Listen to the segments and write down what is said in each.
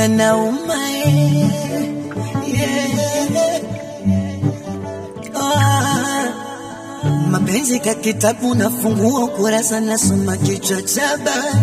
yanauma eh. yeah. ah. Mapenzi ka kitabu nafungua ukurasa nasoma kichwa cha habari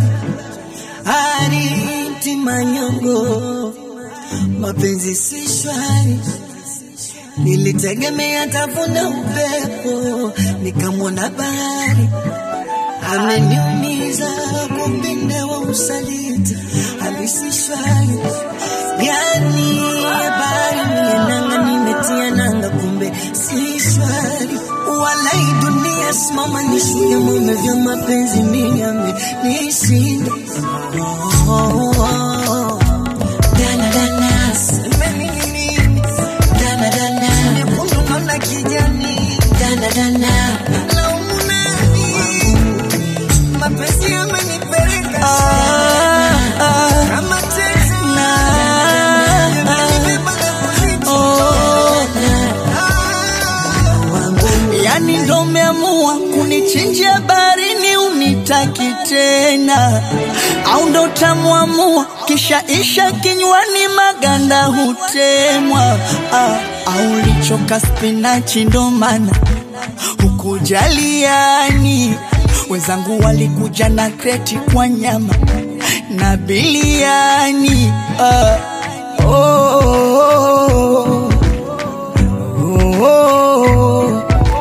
Hariti manyongo mapenzi si shwari nilitegemea tavuna upepo nikamwona bahari ameniumiza kumpinde wa usaliti halisi shwari yani habari nienanga nimetia nanga kumbe si shwari walai dunia simama nishuke mume vya mapenzi miyame nishinda oh, oh, oh. Dana, dana, semeni nini? Dana, dana, nyekundu naona kijani. Dana, dana, laumu nani? Mapenzi yamenipeleka kama teksi. Yamenibeba na kunichoma. yani ndo umeamua kunichinjia barini unitaki tena au ndo utamwamua kisha isha kinywani maganda hutemwa ah, au lichoka spinachi ndo maana hukujaliani wenzangu walikuja na kreti kwa nyama na biliani ah, oh, oh, oh, oh,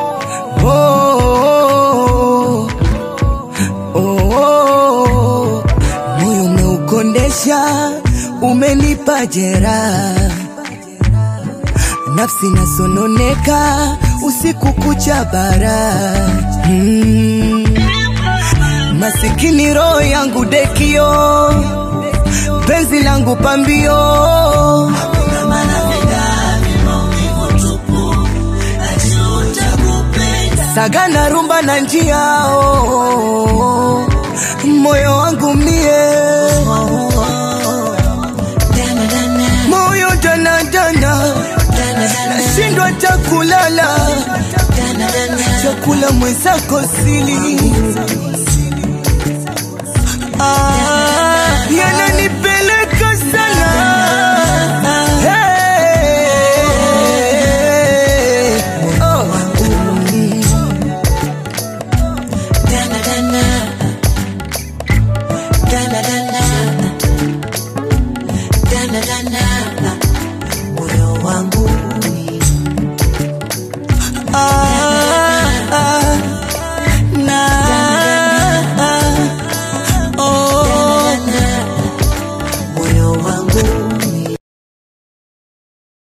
oh, oh, oh. moyo umeukondesha, umenipa jeraha, nafsi nasononeka usiku kucha bara hmm. Masikini roho yangu dekio, penzi langu pambio sagana rumba na njia oh, moyo wangu mie moyo danadana nashindwa takulala chakula mwenzako sili